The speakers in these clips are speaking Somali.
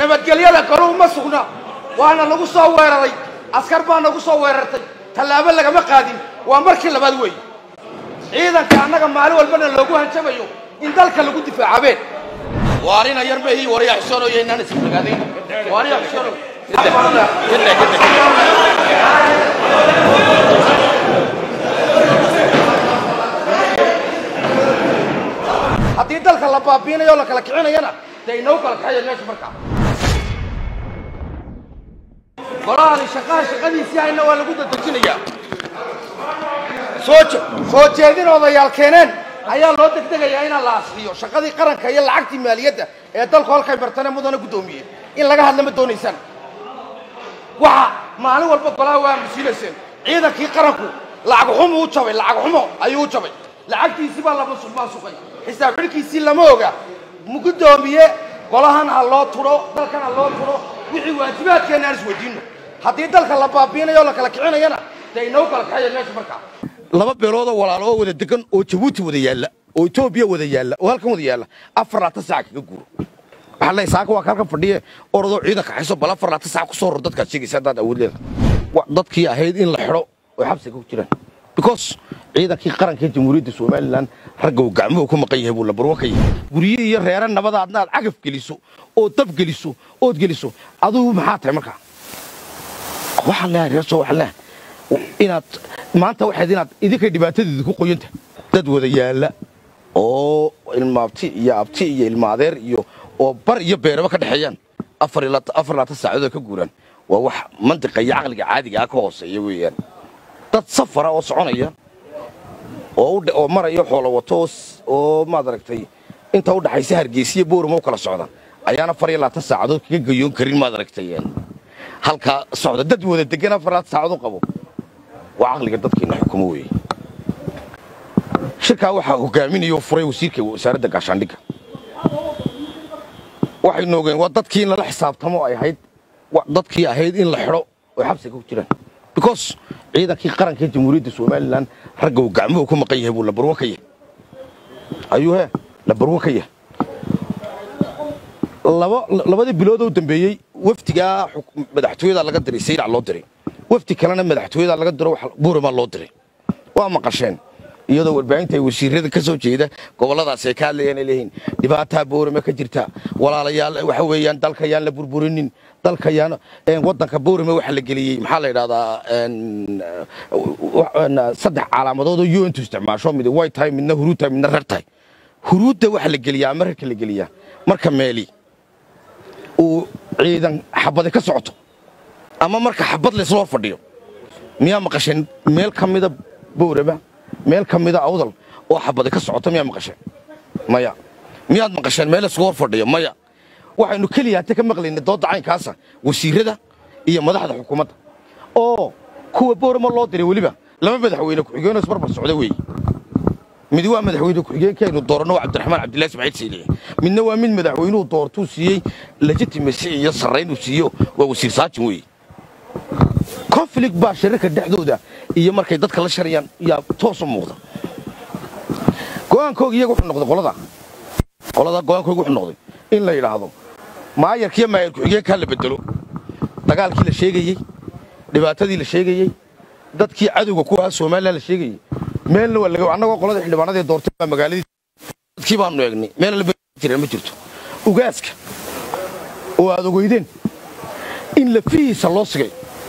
nabadgelyada galuhu ma sugna waana nagu soo weeraray askar baa nagu soo weerartay tallaabo lagama qaadin waa markii labaad weeye ciidanka annaga maalin walbana loogu hanjabayo in dalka lagu difaacabeen waarina yar mehi warya xisoonoyo inaan isfagaadayn waarya xisoono haddii dalka la baabiinayo o la kala kicinayana dee inoo kala kaxaya meesha markaa golahani shaqaha shaqadiisii hayna waa lagu dadejinayaa soo je soo jeedin odayaal keeneen ayaa loo degdegayaa inaan la asriyo shaqadii qaranka iyo lacagtii maaliyadda ee dalku halkay martane mudana guddoomiye in laga hadla ma doonaysaan waxa maalin walba golaha waa masiilayseen ciidankii qaranku lacag xumu u jabay lacag xumo ayuu u jabay lacagtiisii baa la maasuqay xisaab xidhkiisii lama oga guddoomiye golahan ha loo turo dalkan ha loo turo wixii waajibaadkeenna aan isweydiino haddii dalka la baabiinayo o la kala kicinayana dee inoo kala kaxaya meesha markaa laba beeloodoo walaalo oo wada degan oo jabuuti wada yaalla oo etoobiya wada yaalla oo halkan wada yaalla afar laatan saaca kaga guuro waxaa leeyahay saaka waa ka halkan fadhiye orodoo ciidanka xayso bal afar laatan saaca ku soo ror dadkaad sheegaysa haddaad awood leedahay dadkii ahayd in la xidho oo xabsiga ku jiraan because ciidankii qaranka jamhuuriyadda somalilan ragga uu gacmuhu ku maqan yahay buu labarwo ka yahay gurye iyo reere nabadaadna aad cagaf geliso oo dab geliso ood geliso adugu maxaa tahay markaa waxaan leeyahay reerso waxaan leeyahay inaad maanta waxayd inaad idinka dhibaatadeeda ku qoyanta dad wada yaalla oo ilmaabti iyo abti iyo ilma adeer iyo oo bar iyo beeraba ka dhexeeyaan afar laatan saacadood ka guuraan waa wax mantiqa iyo caqliga caadiga ah ka hooseeya weeyaan dad safara oo soconaya oo maraya xoolo wato oo maad aragtay inta u dhaxaysa hargeysiya boorama u kala socda ayaana afar iyo labaatan saacadood kaga gayoon karin maad aragtay halkaa socda dad wada degan afar labaatan saacadood qabo waa caqliga dadkiina xukumo weeye shirkaa waxaa hogaaminaya oo furay wasiirka wasaaradda gaashaandhigga waxaynu ogeen waa dadkii in lala xisaabtamo ay ahayd dadkii ahayd in la xidho oo xabsiga ku jiraan because ciidankii qaranka jamhuuriyadda somalilan ragga uu gacmuhu ku maqan yahay buu labarwo ka yahay ayuu he labarwo ka yahay labadii biloodoo dambeeyey wafdigaa madaxtooyadaa laga diray sayrac loo diray wafdi kalena madaxtooyadaa laga diro buuramaa loo diray waa maqasheen iyadoo warbaahinta ay wasiirada ka soo jeeda gobolladaasi ay ka hadlayaan ay leeyihiin dhibaataa boorame ka jirta walaalayaal waxa weeyaan dalka yaan la burburinin dalka yaan waddanka boorame waxaa la geliyey maxaa la yidhahdaa saddex calaamadood oo untu isticmaasho mid way tahay midna huruud tahay midna rer tahay huruudda waxaa la geliyaa ama rerka la geliyaa marka meeli uu ciidan xabadi ka socoto ama marka xabad laysla hor fadhiyo miyaa maqasheen meel ka mida boorama meel ka mida awdal oo xabadi ka socota miyaa maqasheen maya miyaad maqasheen meel laysku hor fadhiyo maya waxaynu keliya hate ka maqlayna doodda caynkaasa wasiirada iyo madaxda xukuumadda oo kuwa boorama loo diray weliba laba madaxweyne ku-xigeenoo isbarbar socda weeye mid waa madaxweyne ku-xigeenkaynu dooranno waa cabdiraxmaan cabdillahi ismaaciil siiliye midna waa mid madaxweynuhu doortuu siiyey legitimasi iyo sarraynuu siiyo waa wasiir saajin weeye conflict baa shirarka dhexdooda iyo markay dadka la sharayaan yaa toos u muuqda go'aankooga iyaga wuxuu noqday qolada qolada go'aankooga wuxuu noqday in la yidhaahdo maayarkiiyo maayar ku-xigeenkaa la bedelo dagaalkii la sheegayey dhibaatadii la sheegayey dadkii cadowga ku ahaa somalilan la sheegayey meelna waa laga annagoo qolada xildhibaanadii doortay baa magaaladii dadkii baanu eegnay meelna la jireen ma jirto ugaaska oo aad ogeydeen in lafihiisa loo sigay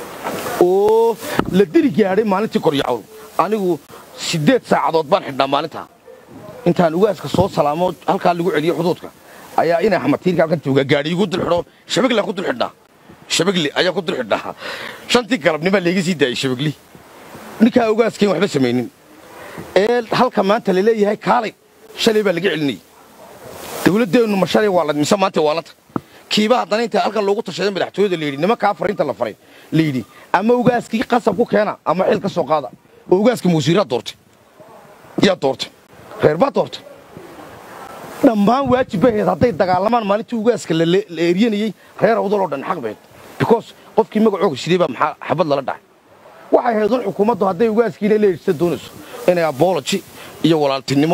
oo la diri gaadhay maalintii koryacowl anigu siddeed saacadood baan xidhnaa maalintaa intaan ugaaska soo salaamo halkaa lagu celiyo xuduudka ayaa inay xamatiirka halkan jooga gaadhi igu dul xidho shabaglaan ku dul xidhnaa shabagli ayaa ku dul xidhnaa shantii galabnimaa layga sii daayey shabagli ninkaa ugaaskayn waxba samaynin ee halka maanta la leeyahay kaalay shalay baa laga celinayay dawladdeennu ma shalay waa la mise maanta waa lanta kiiba haddana inta halkan loogu tashaday madaxtooyada layidhi nimankaa fariinta la faray layidhi ama ugaaskii qasab ku keena ama xil ka soo qaada oo ugaaska mawasiiraa doortay yaa doortay reer baa doortay dhammaan waajib bay ahayd hadday dagaalamaan maalintii ugaaska la eeryanayey reer awdal oo dhan xaq bayd because qofkii magacooga shiday baa maxaa xabad lala dhacay waxay ahayd un xukuumaddu hadday ugaaskiina leejisa doonayso inay abology iyo walaaltinimo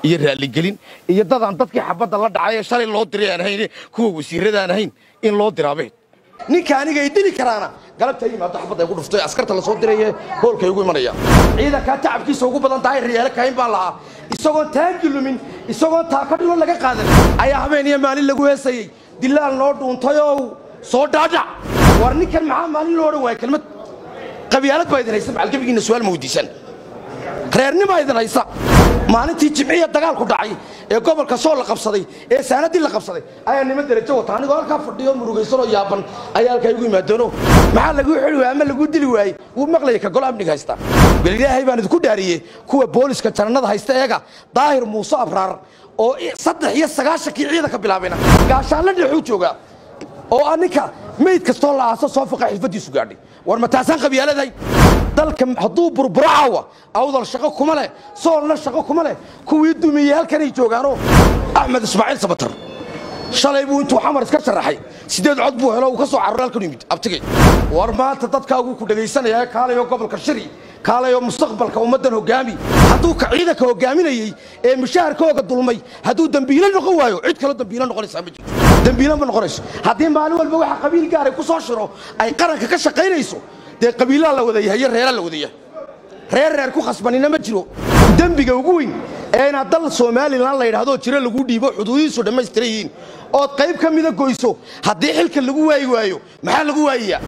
iyo raalligelin iyo dadaan dadkii xabadda la dhacay ee shalay loo diray aan ahayn kuwa wasiirradaan ahayn in loo diraabeed ninka aniga ay dili karaana galabta yimaado xabadda ay ku dhuftay askarta la soo diraye hoolkay ugu imanaya ciidankaa tacabkiisa ugu badan tahay riyaalo kayn baan lahaa isagoon taangi lumin isagoon taaka dhilo laga qaadan ayaa habeen iyo maalin lagu heesayey dilaal noo dhuuntayow soo dhaadhac war ninkan maxaa maalin loo odhan waaya kelmad qabyaalad baa idin haysa macalgebigiinna su'aal ma weydiisan reernima idin haysa maalintii jimciya dagaalku dhacay ee gobolka soo la qabsaday ee saanadii la qabsaday ayaa nima derajo wata anigoo halkaa fadhiyo murugaysanoo yaaban ayaa halkaa igu yimaadoono maxaa laguu xili waayey ama laguu dili waayey wuu maqlaya ka golo amniga haysta bal ilaahay baan idinku dhaariyey kuwa booliska janannada haysta eega daahir muuse abraar oo saddex iyo sagaashankii ciidanka bilaabayna gaashaanla dhexuu joogaa oo ah ninka meyd kastoo la aaso soo faqa xilfadiisu gaadhay war ma taasaan qabyaaladahay dalka hadduu burburo caawa awdal shaqo kuma leh soolna shaqo kuma leh kuwii dumiyey halkanay joogaanoo axmed ismaaciil sabatar shalay buu intuu xamar iska sharaxay sideed cod buu helo uu ka soo cararo halkan yimid abtigay war maanta dadkaaguu ku dhegaysanaya kaalayoo gobolka shiri kaalayoo mustaqbalka ummaddan hogaami hadduu ka ciidanka hogaaminayey ee mushaharkooga dulmay hadduu dembiilo noqon waayo cid kaloo dembiilo noqonaysaa ma jirto dembiilo ma noqonayso haddii maalin walba waxa qabiil gaaray ku soo shiro ay qaranka ka shaqaynayso dee qabiilaa la wada yahay iyo reeraa la wada yahay reer reer ku khasbanina ma jiro dembiga ugu weyn ee inaad dal somalilan la yidhahdoo jiro lagu dhiibo xuduudihiisu dhammaystiran yihiin ood qayb ka mida goyso haddii xilka lagu waayi waayo maxaa lagu waayayaa